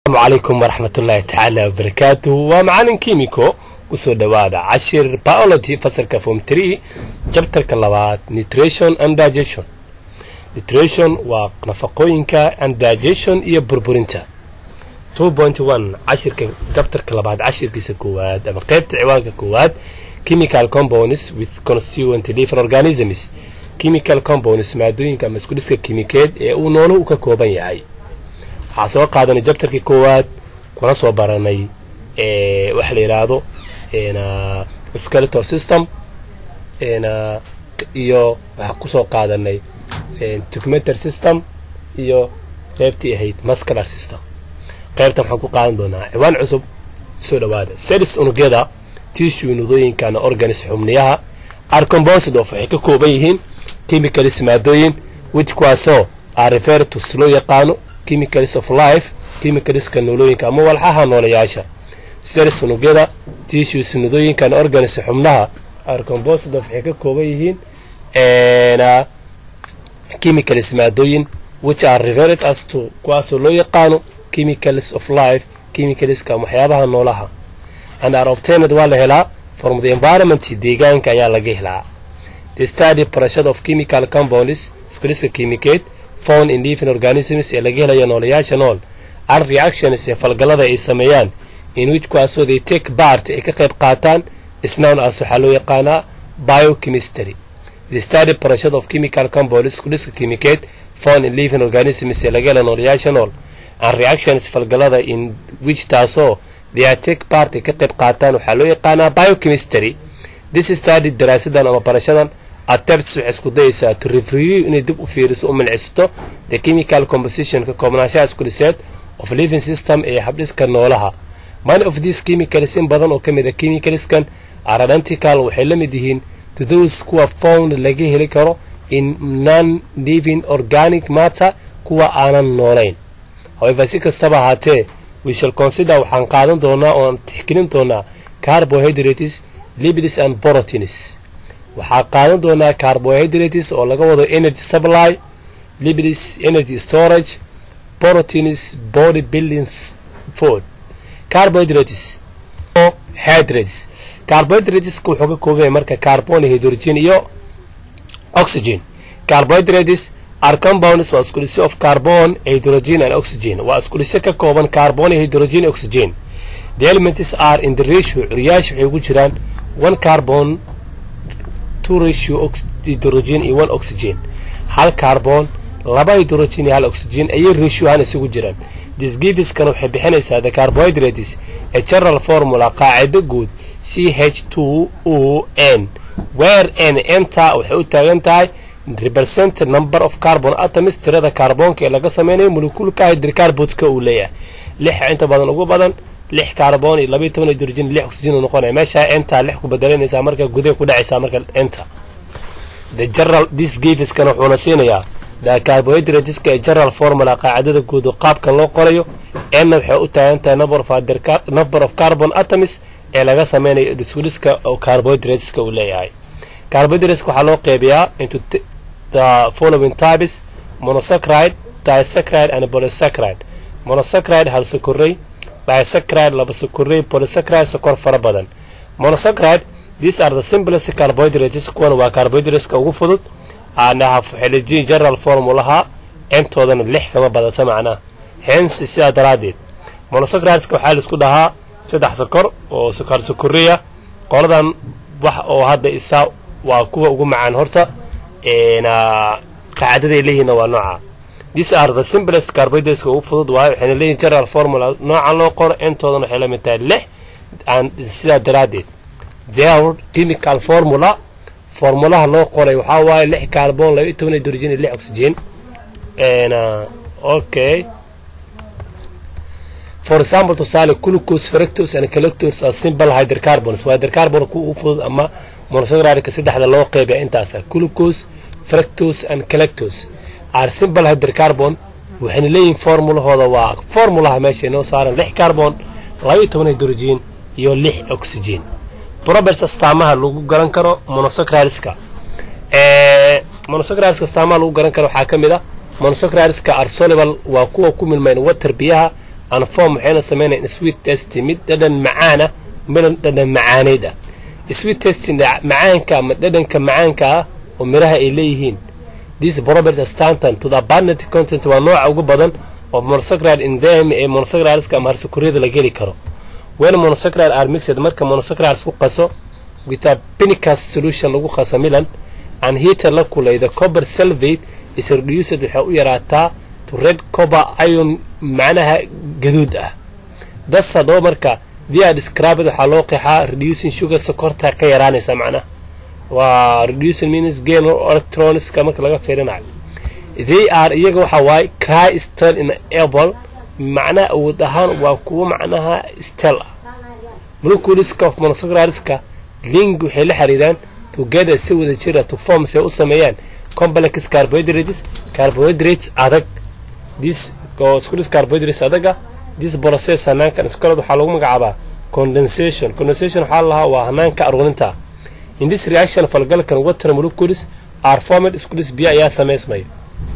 asalaamu calaykum waraxmat ullaahi tacaala wabarakaatuhu waa macalin kimiko usoo dhowaada cashir biology fasalka form tree jabtarka labaad nutrition and digestion nutrition waa nafaqooyinka and digestion iyo burburinta two point one cashirka jabtarka labaad cashirkiisa koowaad ama qeybta ciwaanka koowaad chemical compounds with constituent different organisms chemical compounds maadooyinka ama isku dhiska kimikeed ee uu noolo u ka kooban yahay waxaa soo qaadanay jabtarkii koowaad kuna soo baranay waxa la yidhaahdo skeletor system iyo waxaa kusoo qaadanay tugmeter system iyo qeybtii ahayd muscular system qeybtan waxaan ku qaadan doonaa ciwaan cusub soo dhawaada selis unugyada tissue nudooyinkana organis xubniyaha arcombosid of waxay ka kooban yihiin chemicalis maadooyin which kuwaasoo are refer to loo yaqaano chemicals of life chemicalska noolooyinka ama walxaha noolayaasha selis unugyada tissues nudooyinkan organis xubnaha arcombosid of waxay ka kooban yihiin chemicals maadooyin which are referred as to kuwaasoo loo yaqaano chemicals of life chemicalska waxyaabaha noolaha and are obtained waa la helaa from the environment deegaanka ayaa laga helaa the study barashada of chemical compounds iskuliska kimikeed found in living organisms ee laga helayo noolayaasha nool ar reactions ee falgallada ay sameeyaan in which kuwaasoo they take part ay ka qayb qaataan isnown as waxaa loo yaqaanaa biochemistry the study barashada of chemical compounds iskuliska kimikeed found in living organisms ee laga helayo noolayaasha nool and reactions falgallada in which taasoo they take part ay ka qayb qaataan waxaa loo yaqaanaa biochemistry this study daraasadan ama barashadan attempts waxay isku dayaysaa to review inay dib u fiiriso u milcisto the chemical composition ka koobnaanshaha iskuliseed of living system ee habdhiska noolaha many of these chemicals in badan oo ka mid a chemicalskan are identical waxay la mid yihiin to those kuwa found laga heli karo in non living organic matter kuwa aanan noolayn however si kastaba ahaatee we shall consider waxaan qaadan doonaa ooaan tixgelin doonaa carbohydrates lipids and proteins waxaa qaadan doonaa carbohydrates oo laga wado energy supply lipids energy storage proteins body buildings food carbohydrates hydrates carbohydrateska wuxuu ka kooban yahay marka carbon hydrogen iyo oxygen carbohydrates are compounds waa iskulisyo of carbon hydrogen and oxygen waa iskulisyo ka kooban carbon hydrogen oxygen the elements are in the ratio curyaasha waxay ugu jiraan one carbon two ratio hydrogen iyo one oxygen hal carbon laba hydrogen iyo hal oxygen ayay ratio ahaan isugu jiraan disgiviskana waxay bixinaysaa the carbohydrates ee general formula qaacido guud c h two o n where n enta waxay u taagan tahay represent number of carbon atoms tirada kaarboonka ee laga sameynayo molecuulka hydrocarbonska uu leeyahay lix inta badan ugu badan lix carbon iyo labaiy toban hydrogen lix oxygen uu noqonaya meeshaa entaa lix ku bedelanaysaa marka gudaha ku dhacaysaa marka enta the general this giviskana wuxuuna siinayaa the carbohydrateska ee general formula qaacidada guud oo qaabkan loo qorayo enna waxay u taagan tahay number of carbon atoms ee laga sameynayo iskuliska oo carbohydrateska uu leeyahay carbohydrateska waxaa loo qeybiyaa into the following types monosaccharide disaccharide and polysaccharide monosaccharide hal sokorey disaccharide laba sokorey polysaccharide sokor fara badan monosaccharide these are the simplest carbohydrates kuwan waa carbohydrateska ugu fudud aanahafxeliji general formulaha entoodana lix kama badata macnaha hence sidaa daraaddeed monosaccharideska waxaa laisku dhahaa saddex sokor oo sokar sokoreya qoladan wax oo hadda isaa waa kuwa ugu macaan horta qaacidaday leeyihiinna waa nooca these are the simplest carbohydrateska ugu fudud waayo waxayna leeyihin general formula noocan loo qoro intoodan waxay la mid tahay lix sidaa daraaddeed their chemical formula formulaha loo qoray waxaa waaye lix carbon laba iyo toban hydrogen iyo lix oxygen okay for example tusaale glucose fructose and galactose are simple hydrocarbons waa hydrocarbon kuwa ugu fudud ama monosaccharide saddexda loo qeybiya intaasa glucose fructose and galactose are simple hydrocarbon waxayna leeyihin formulahooda waa formulaha meesha inoo saaran lix carbon laba iyo toban hydrogen iyo lix oxygen probers astaamaha lagu garan karo monosaccharieska monosaccharieska astaamaha lagu garan karo waxaa ka mid ah monosaccharieska are soluble waa kuwa ku milmayn water biyaha and form waxayna sameynayaan sweet test mid dhadhan macaana midhan dhadhan macaaneyd ah sweet testing macaanka ama dhadhanka macaanka ah oo miraha ay leeyihiin this property stanton to the abundant content waa nooca ugu badan oo monosaccharide in them ee monosaccharideska ama harsukuriyada la geli karo when monosaccharide are mixed marka monosaccharides ku qaso with a pinicus solution lagu qaso milan and heater la kulay the copper salvate is reduced waxay u yaraataa to red copper iron macnaha gaduud ah das hadaba marka via described waxaa loo qeexaa reducing sugar sokorta ka yaraanaysa macnaha waa reducing means gain electroniska marka laga fiirinayo they are iyaga waxa waaye cry stel in able macnaha awood ahaan waa kuwo macnaha stel ah moleculeska of monosaccharideska ling waxay la xiriiraan together si wada jira to form say u sameeyaan complex carbohydrates carbohydrates adag this oo isku dhis carbohydrates adaga this process hanaankan iskolad waxaa lagu magacaabaa condensation condensation waxaa lahaa waa hanaanka aruurinta in this reaction falgalkan water molecules are formed isku dhis biyo ayaa samaysmaya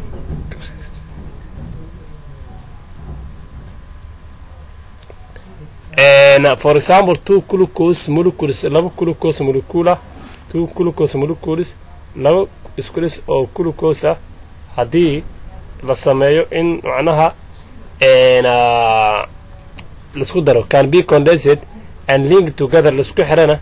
for example two glucose molecules laba glucose molecule two glucose molecules laba isku dhis oo glucose ah haddii la sameeyo in macnaha laisku daro can be condensed and link together laisku xirana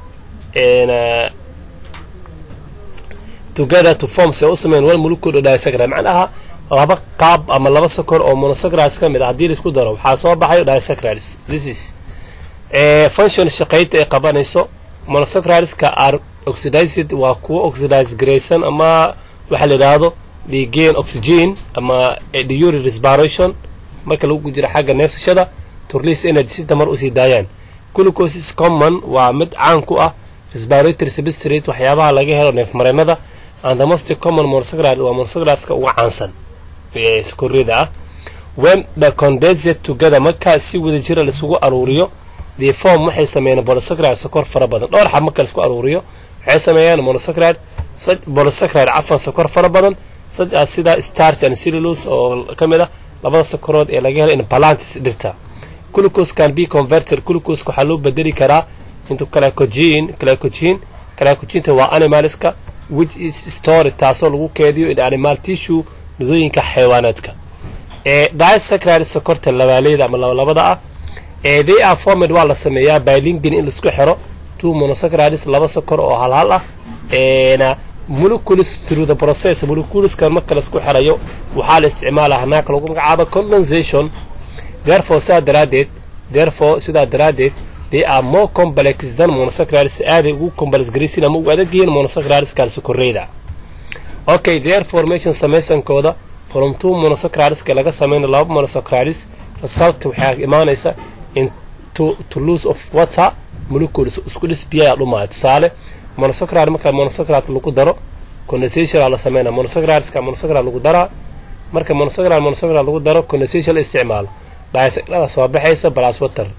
together to form se u sameyn one molecule oo disaccharide macnaha laba qaab ama laba sokor oo monosaccharides ka mid ah haddii laisku daro waxaa soo baxayo disaccharides this is function shaqaynta ay qabanayso monosaccharideska are oxidized waa kuwo oxidize garaysan ama waxaa la yidhaahdo the gain oxygen ama diury respiration marka lagu jiro xagga neefsashada to release energy si tamar usii daayaan glucose is common waa mid caan ku ah respiratory substrate waxyaabaha laga helo neefmareennada and the most common monosaccharide waa monosaccharide uga caansan ee sokorida ah when the condensed together markaa si wada jira laisugu aruuriyo the form waxay sameeyaan monosaccharide sokor fara badan dhowr xab marka laisku aruuriyo waxay sameeyaan monosaccharide monosaccharide cafan sokor fara badan sida starch and cellulose oo ka mid ah labada sokorood ee laga helo in balantis dhirta glucose can be converted glucose waxaa loo bedeli karaa into glycogen glycogen glycoginta waa animalska which is stored taasoo lagu keediyo in animal tissue nidooyinka xayawaanaadka ee disaccharide sokorta labaaleyda ama labalabada ah ee they are formed waa la sameeyaa by linking in laisku xiro two monosaccharides laba sokor oo halhal ah eena molecules through the process moleculeskan marka laisku xirayo waxaa la isticmaalaa hanaanka lagu magacaabo condensation therefore sidaa daraaddeed therefore sidaa daraaddeed they are more complex than monosaccharides aaday ugu complex garaysin ama ugu adag yihiin monosaccharideska sokoreyda okay their formation samaysankooda from two monosaccharideska laga sameynayo laba monosaccharides result waxaa imaanaysa in to, to lose of water molecules isku dhis biyaa dhumaayo tusaale monosacharide marka monosacharide lagu daro condensation la sameynaa monosaccharideska monosacharide lagu daraa marka monosacharide monosacharide lagu daro condensation la isticmaalo disaccharide soo baxaysa plus water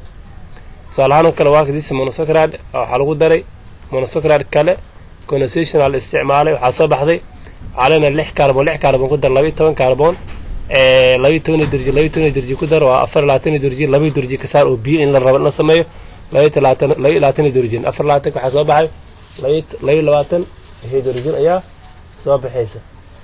tusaale ahaan kale waa kadis monosacharide waxaa lagu daray monosacharide kale condensation la isticmaalay waxaa soo baxday waxaa leenahay lix carbon lix carbon ku dar labaiyo toban carbon labaiyo toban dirji labaiyo toban dirji ku dar waa afar labaatan dirji labaiyo dirji ka saar oo biyo in la rabo in la sameeyo labaiyo talaatan labaiyo labaatan dirjin afar labaatanka waxaa soo baxay labaiyo labaatan hydrogen ayaa soo baxaysa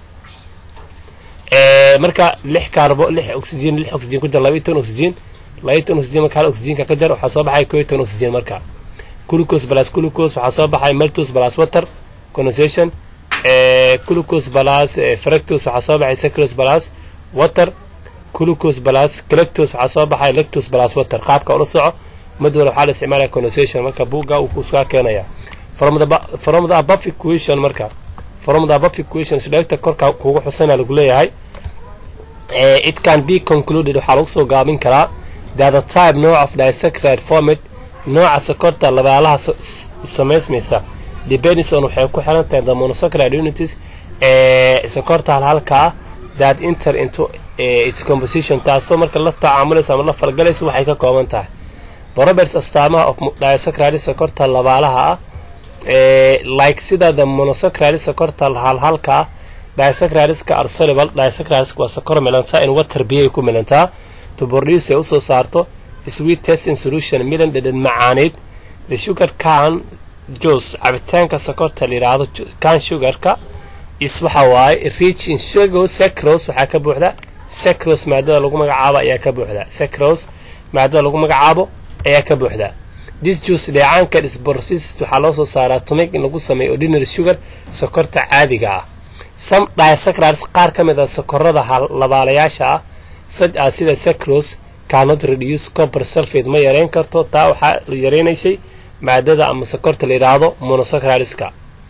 marka lix carbo lix oxygen lix oxygen ku jar labaiyo toban oxygen labaiyo toban oxygen marka hal oxygenka ka jar waxaa soo baxay koo iyo toban oxygen marka glucose plus glucose waxaa soo baxay maltose plus water condensation glucose plus fructose waxaa soo baxay sucrose plus water glucose plus galactose waxaa soo baxay lactose plus water qaabka ula soco mid wala waxaa la isticmaalaya condensation marka buugga uu iskaa keenaya from the from the above equation marka from the above equation sidheegta korka kugu xusana lagu leeyahay it can be concluded waxaa lagu soo gaabin karaa that the type nooc of disaccharide formed nooca sokorta labaalaha samaysmaysa depends on waxay ku xiran tahay the monosaccharide unities ee sokorta halhalka ah that enter into its composition taasoo marka la tacaamulaysa ama la falgalaysa waxay ka kooban tahay properties astaamaha of disaccharide sokorta labaalaha ah like sida the monosaccharide sokorta halhalka ah disaccharideska are soluble disaccharideska waa sokor milantaa in water biyo ay ku milantaa to produce ay usoo saarto sweet testing solution midan dhedhan macaaneyd the sugar can juice cabitaanka sokorta la yidhaahdo can sugarka is waxa waaye rich in sugar sacrose waxaa ka buuxda sacrose maadada lagu magacaabo ayaa ka buuxda sacrose maadada lagu magacaabo ayaa ka buuxda this juice dheecaanka disborsis waxaa loo soo saaraa tumig in lagu sameeyo ordinary sugar sokorta caadiga ah some disaccharides qaar ka mid a sokorada labaalayaasha ah such as sida sacrose cannot reduce copper sulfate ma yareyn karto taa waxaa yareynaysay maadada ama sokorta la yidhaahdo monosaccharideska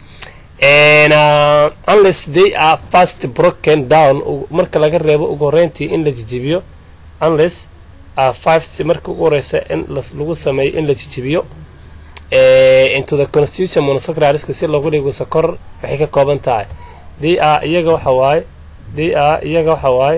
unless they are fast broken down marka laga reebo ugu horeyntii in la jijibiyo unless five marka ugu horeysa in lagu sameeyo in la jijibiyo into the constitution monosaccharideska si loogu dhigo sokor waxay ka kooban tahay they are iyaga waxa waaye they are iyaga waxa waaye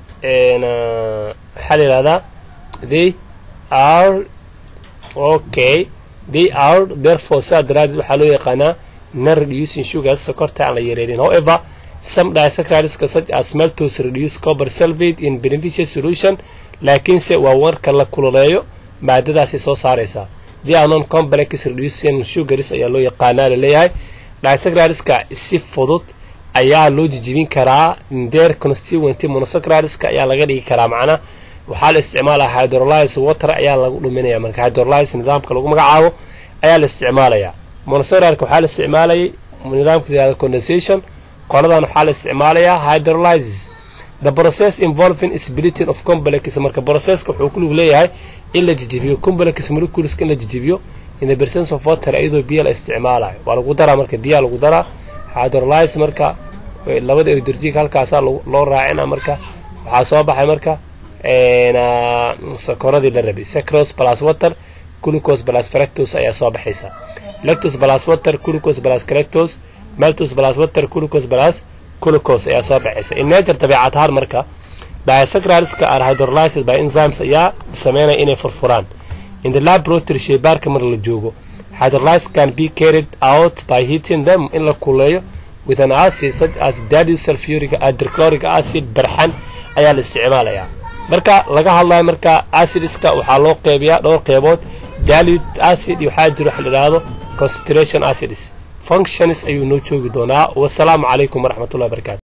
waxaa la yidhahdaa they are okay they are therefore saa daraadeed waxaa loo yaqaanaa non reducing sugars sokorta aan la yareerin however some disaccharideska such as maltose reduce copper sulfate in beneficial solution laakiinse waa warka la kululeeyo maadadaasay soo saaraysaa the are non complex reducing sugars ayaa loo yaqaanaa laleeyahay disaccharideska si fudud ayaa loo jijibin karaa their constituenty monosaccharideska ayaa laga dhigi karaa macnaa waxaa la isticmaalaya hydrolyze water ayaa lagu dhuminaya marka hydrolyze nidaamka lagu magacaabo ayaa la isticmaalayaa monosaccharideska waxaa la isticmaalayay nidaamka yihahda condensation qoladan waxaa la isticmaalayaa hydrolyzes the process involving splitting of complex marka processka wuxuu ku lug leeyahay in la jijibiyo complex moleculeska in la jijibiyo in the presence of water iyadoo biyo la isticmaalayo waa lagu daraa marka biyaha lagu daraa hydrolyze marka labada hydrogen halkaasaa loo raacina marka waxaa soo baxay marka sokoradii la rabay sacrose plus water glucose plus fructose ayaa soo baxaysa lactose plus water glucose plus fructose maltose plus water glucose plus glucose ayaa soo baxaysa in nature dabeecad ahaan marka disaccharideska are hydrolyzed by enzymes ayaa sameynaya inay furfuraan in the laboratory shaybaarka mar la joogo hydrolyze can be carried out by heating them in la kuleeyo with an acid such as dilute sulfuric hydrochloric acid barxan ayaa la isticmaalayaa marka laga hadlayo marka acidiska waxaa loo qeybiyaa dhowr qeybood dilute acid iyo waxaa jiro wax la yidhaahdo concentration acids functions ayuu noo joogi doonaa wasalaamu calaykum waraxmatullahi barakaatu